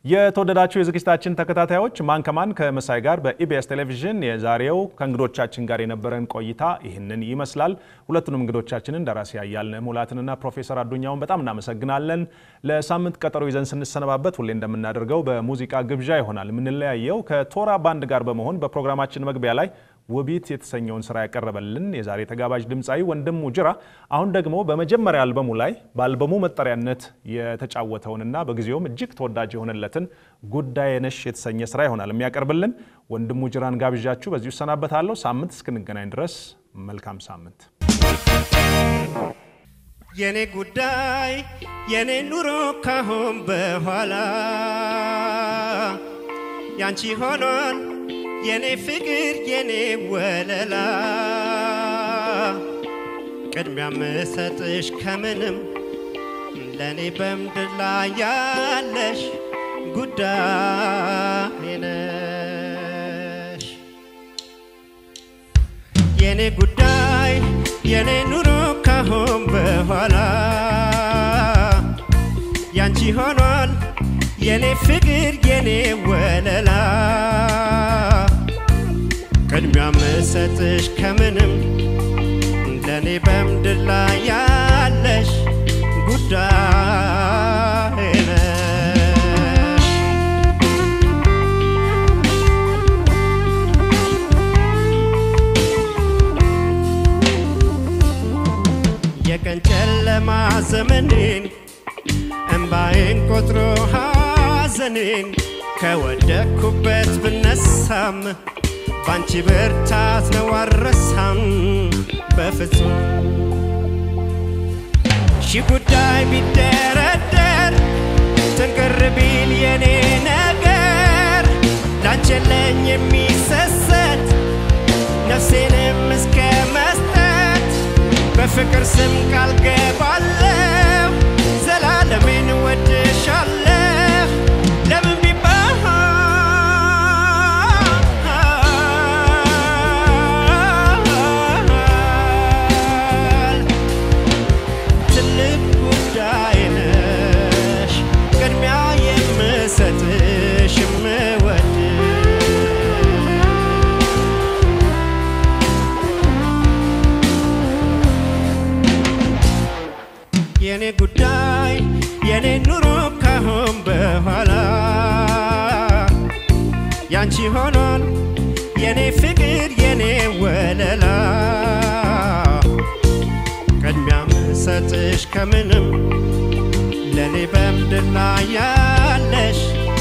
የተወደዳችሁ የዝግጅታችን ተከታታዮች ማን ከማን ከመሳይ ጋር በኢቢኤስ ቴሌቪዥን የዛሬው ከእንግዶቻችን ጋር የነበረን ቆይታ ይህንን ይመስላል። ሁለቱንም እንግዶቻችንን ደራሲ አያልነህ ሙላትንና ፕሮፌሰር አዱኛውን በጣም እናመሰግናለን። ለሳምንት ቀጠሮ ይዘን ስንሰነባበት ሁሌ እንደምናደርገው በሙዚቃ ግብዣ ይሆናል የምንለያየው። ከቶራ ባንድ ጋር በመሆን በፕሮግራማችን መግቢያ ላይ ውቢት የተሰኘውን ስራ ያቀረበልን የዛሬ ተጋባዥ ድምፃዊ ወንድሙ ጅራ አሁን ደግሞ በመጀመሪያ አልበሙ ላይ በአልበሙ መጠሪያነት የተጫወተውንና በጊዜውም እጅግ ተወዳጅ የሆነለትን ጉዳዬ ነሽ የተሰኘ ስራ ይሆናል የሚያቀርብልን። ወንድሙ ጅራን ጋብዣችሁ በዚሁ እሰናበታለሁ። ሳምንት እስክንገናኝ ድረስ መልካም ሳምንት። የኔ ጉዳይ የኔ ኑሮ ካሁን በኋላ ያንቺ ሆኗል የኔ ፍቅር የኔ ወለላ ቅድሚያ ምሰጥሽ ከምንም ለእኔ በምድር ላይ ያለሽ ጉዳይ ነሽ የኔ ጉዳይ የኔ ኑሮ ካሁን በኋላ ያንቺ ሆኗል የኔ ፍቅር የኔ ወለላ ቅድሚያ ምሰጥሽ ከምንም ለእኔ በምድር ላይ ያለሽ ጉዳይ ነሽ የቀን ጨለማ ዘመኔን እምባዬን ቆጥሮ ሐዘኔን ከወደኩበት ብነሳም ባንቺ ብርታት ነው አልረሳም በፍጹም ሺ ጉዳይ ቢደረደር ትንቅር ቢል የኔ ነገር ላንቺ የለኝ የሚሰሰት ነፍሴንም እስከ መስጠት በፍቅር ስም ቃል ገባለሁ ዘላለሜን ወድሻለሁ ለምን ቢባል ትልቅ ጉዳይ ነሽ ቅድሚያ የምሰጥሽ የምወድ የኔ ጉዳይ የኔ ኑሮ ካሁን በኋላ ያንቺ ሆኗል የኔ ፍቅር የኔ ወለላ ቅድሚያ ምሰጥሽ ከምንም ለእኔ በምድር ላይ ያለሽ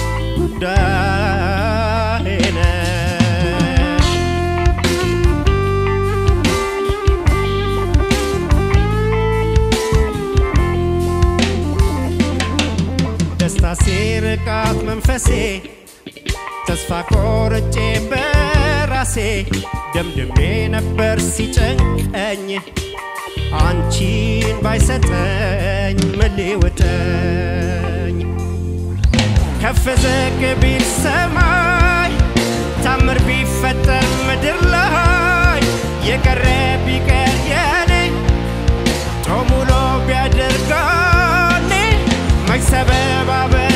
ጉዳይ ነሽ ደስታ ሲርቃት መንፈሴ ተስፋ ቆርጬ በራሴ ደምድሜ ነበር ሲጨንቀኝ አንቺን ባይሰጠኝ ምን ሊውጠኝ ከፍ ዝቅ ቢል ሰማይ ታምር ቢፈጠር ምድር ላይ የቀረ ቢቀር የኔ ጦሙሎ ቢያደርጋኔ መች ሰበብ አበ